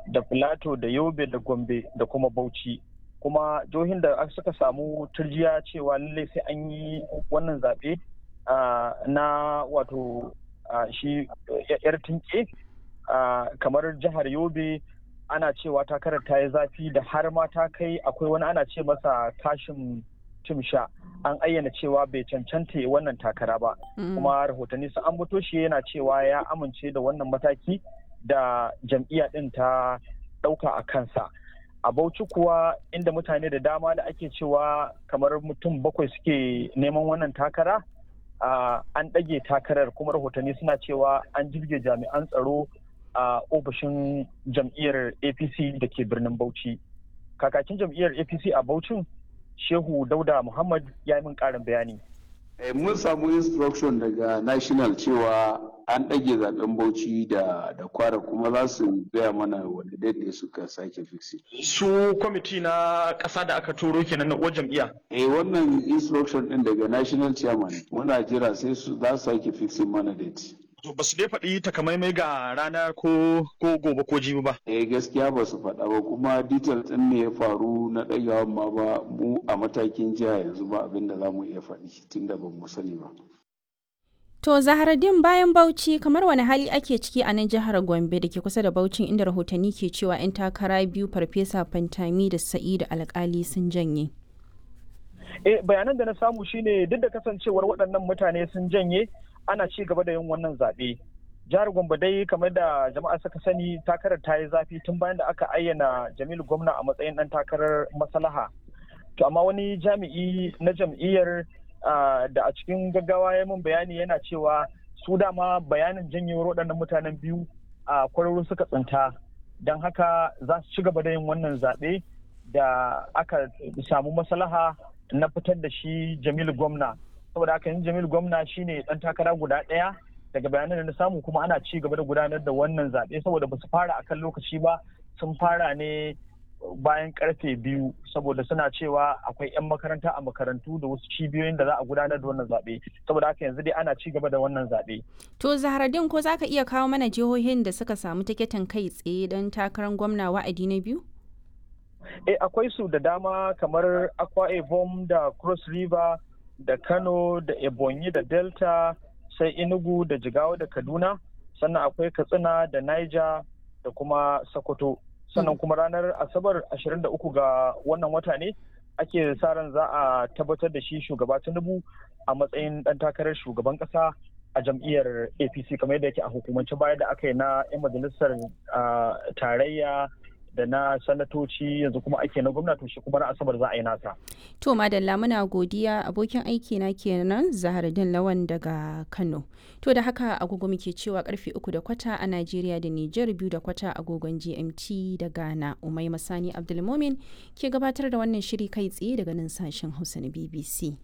da filato da yobe da gombe da kuma bauchi kuma jihohin da suka samu turjiya cewa lallai sai an yi wannan zaɓe na wato shi yar tinke kamar jihar yobe ana cewa takarar ta yi zafi da har ma ta kai akwai wani ana ce masa kashin timsha an ayyana cewa bai cancanta wannan takara ba kuma rahotanni sun ambato shi yana cewa ya amince da wannan mataki da jam'iyya din ta ɗauka a kansa a bauchi kuwa inda mutane da dama da ake cewa kamar mutum bakwai suke neman wannan takara an ɗage takarar kuma rahotanni suna cewa an jirge jami'an tsaro a ofishin jam'iyyar apc da ke birnin bauchi kakakin jam'iyyar apc a bauchin shehu dauda muhammad ya yi min ƙarin bayani mun samu instruction daga national cewa an ɗage zaben bauchi da da kwara kuma za su gaya mana wanda ne suka sake fixi. su kwamiti na ƙasa da aka turo kenan na uwar jam'iyya eh wannan instruction din daga national chairman muna jira sai su za su sake fixing mana date To ba su dai faɗi takamaimai ga rana ko ko gobe ko jibi ba. Eh gaskiya ba su faɗa ba kuma detail ɗin ne ya faru na ɗagawan ma ba mu a matakin jiha yanzu ba abin da za mu iya faɗi tunda ba mu sani ba. To Zaharaddin bayan Bauchi kamar wani hali ake ciki a nan jihar Gombe da ke kusa da Bauchin inda rahotanni ke cewa 'yan takara biyu Farfesa Fantami da Sa'idu Alkali sun janye. Eh bayanan da na samu shine duk da kasancewar waɗannan mutane sun janye ana ci gaba da yin wannan zaɓe. Jihar Gombe dai kamar da jama'a suka sani takarar ta yi zafi tun bayan da aka ayyana Jamilu Gwamna a matsayin ɗan takarar maslaha. To amma wani jami'i na jam'iyyar da a cikin gaggawa ya min bayani yana cewa su dama bayanin janyewar waɗannan mutanen biyu a kwararru suka tsinta don haka za su ci gaba da yin wannan zaɓe da aka samu maslaha na fitar da shi Jamilu Gwamna. saboda haka yin jamil gwamna shine dan takara guda ɗaya daga bayanan da na samu kuma ana ci gaba da gudanar da wannan zaɓe saboda ba su fara akan lokaci ba sun fara ne bayan karfe biyu saboda suna cewa akwai 'yan makaranta a makarantu da wasu cibiyoyin da za a gudanar da wannan zaɓe saboda haka yanzu dai ana ci gaba da wannan zaɓe. To Zahradin ko za ka iya kawo mana jihohin da suka samu tiketin kai tsaye don takarar gwamna wa'adi na biyu? Eh akwai su da dama kamar Akwa Ibom da Cross River da Kano da Ebonyi da Delta sai Enugu da Jigawa da Kaduna sannan akwai Katsina da Niger da kuma Sokoto sannan kuma ranar Asabar 23 ga wannan wata ne ake sa ran za a tabbatar da shi shugaba Tinubu a matsayin dan takarar shugaban kasa a jam'iyyar APC kamar yadda yake a hukumance baya da aka yi na 'yan majalisar tarayya da na sanatoci yanzu kuma ake na gwamnati shi kuma na asabar za a yi nasa. To madalla muna godiya abokin aiki na kenan Zahardin Lawan daga Kano. To da haka agogo muke cewa karfe uku da kwata a Najeriya da Nijar biyu da kwata agogon GMT da Ghana. Umai Masani Abdulmomin ke gabatar da wannan shiri kai tsaye daga nan sashen Hausa na BBC.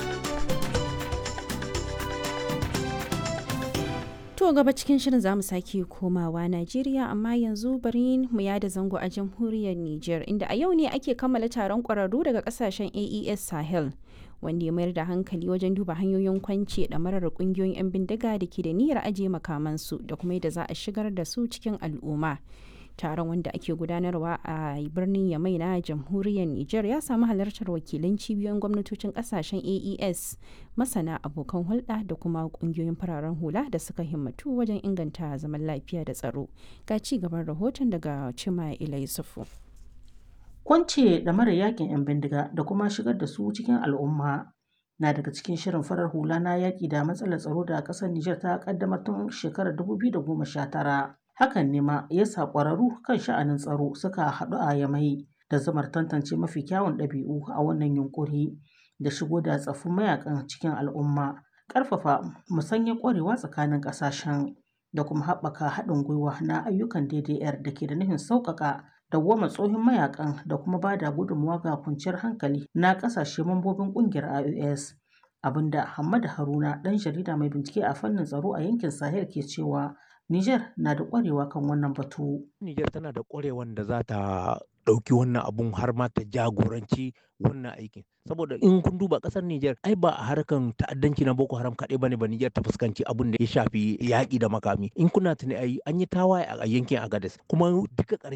To gaba cikin shirin zamu sake komawa Najeriya amma yanzu bari mu yada zango a jamhuriyar Nijar inda a yau ne ake kammala taron ƙwararru daga kasashen AES Sahel wanda ya mayar da hankali wajen duba hanyoyin kwance da marar ƙungiyoyin 'yan bindiga da ke da niyyar ajiye makamansu da kuma yadda za a shigar da su cikin al'umma. taron wanda ake gudanarwa a birnin yamai na jamhuriyar niger ya samu halartar wakilan cibiyoyin gwamnatocin kasashen aes masana abokan hulɗa da kuma ƙungiyoyin fararen hula da suka himmatu wajen inganta zaman lafiya da tsaro ga ci gaban rahoton daga cima ilai sufu kwance da mara yakin 'yan bindiga da kuma shigar da su cikin al'umma na daga cikin shirin farar hula na yaƙi da matsalar tsaro da ƙasar Nijar ta ƙaddamar tun shekarar 2019 hakan ne ma ya sa ƙwararru kan sha'anin tsaro suka haɗu a yamai da zamar tantance mafi kyawun ɗabi'u a wannan yunƙuri da shigo da tsaffin mayakan cikin al'umma ƙarfafa musanyar ƙwarewa tsakanin ƙasashen da kuma haɓaka haɗin gwiwa na ayyukan DDR da ke da nufin sauƙaƙa dawwama tsohon mayakan da kuma ba da gudunmawa ga kwanciyar hankali na ƙasashe mambobin ƙungiyar IOS abinda Hamad Haruna ɗan jarida mai bincike a fannin tsaro a yankin Sahel ke cewa Niger na da ƙwarewa kan wannan batu. Niger tana da ƙwarewan da za ta ɗauki wannan abun har ma ta jagoranci wannan aikin. Saboda in kun duba ƙasar Niger ai ba a harkan ta'addanci na Boko Haram kaɗai bane ba Niger ta fuskanci abun da ya shafi yaƙi da makami. In kuna tuni ai an yi tawaye a yankin Agadez kuma duka ƙarshe